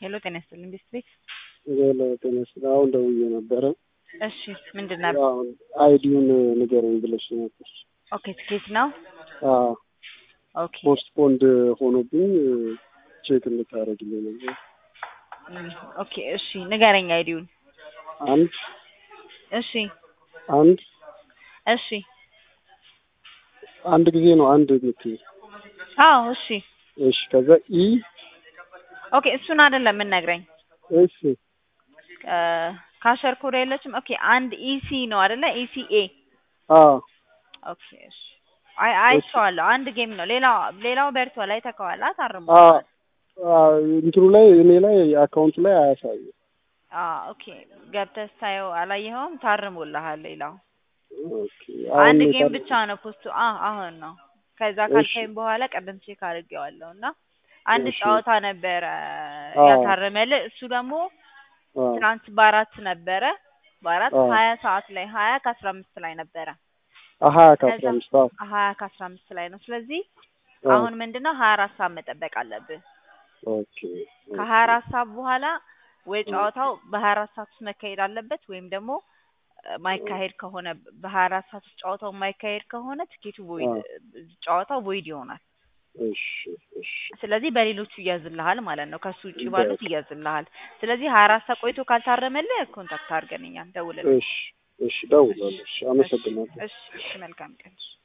ሄሎ ጤና ይስጥልኝ ቤት ሄሎ ጤና ይስጥልኝ። አሁን ደውዬ ነበረ። እሺ ምንድን ነበር? አሁን አይዲውን ንገረኝ ብለሽ ነበር። ኦኬ ትኬት ነው። አዎ ኦኬ ፖስትፖንድ ሆኖብኝ ቼክ እንድታደርግልኝ ነበር። እም፣ ኦኬ እሺ ንገረኝ አይዲውን። አንድ እሺ አንድ እሺ አንድ ጊዜ ነው አንድ የምትይው። አዎ እሺ እሺ ከዛ ኢ ኦኬ እሱን አይደለም የምንነግረኝ እሺ ካሸር ኮድ የለችም። ኦኬ አንድ ኢሲ ነው አይደለ? ኢሲኤ አዎ ኦኬ እሺ አይ አይቼዋለሁ። አንድ ጌም ነው። ሌላው ሌላው በርቷል። አይተከዋል። ታርሞ አዎ አዎ፣ እንትኑ ላይ እኔ ላይ አካውንቱ ላይ አያሳይም። አዎ ኦኬ ገብተህ ስታየው አላየኸውም? ታርሞልሃል። ሌላው ኦኬ አሁን አንድ ነው ጌም የታረ- ብቻ ነው ፖስቱ። አ አሁን ነው ከዛ እሺ። ካልከኝ በኋላ ቀደም ቼክ አድርጌዋለሁ እና አንድ እሺ። ጨዋታ ነበረ አዎ። ያታረመልህ። እሱ ደግሞ አዎ ትናንት በአራት ነበረ በአራት አዎ። ሀያ ሰዓት ላይ ሀያ ከአስራ አምስት ላይ ነበረ አሀ ከአስራ ከዛ አምስት አዎ ሀያ ከአስራ አምስት ላይ ነው። ስለዚህ አዎ። አሁን ምንድነው ሀያ አራት ሰዓት መጠበቅ አለብህ። ኦኬ ከሀያ አራት ሰዓት በኋላ ወይ ኦኬ። ጨዋታው በሀያ አራት ሰዓት ውስጥ መካሄድ አለበት ወይም ደግሞ እ፣ ማይካሄድ ከሆነ በሀያ አራት ሰዓት ውስጥ ጨዋታው የማይካሄድ ከሆነ ትኬቱ ቮይድ አዎ። ጨዋታው ቮይድ ይሆናል። እሺ እሺ ስለዚህ በሌሎቹ ይያዝልሃል ማለት ነው። ከሱ ውጭ ባሉት ይያዝልሃል። ስለዚህ ሀያ አራት ሰዓት ቆይቶ ካልታረመልህ ኮንታክት አድርገን እኛን ደውልልን። እሺ እሺ፣ እደውላለሁ። እሺ፣ አመሰግናለሁ። እሺ እሺ፣ መልካም ቀን።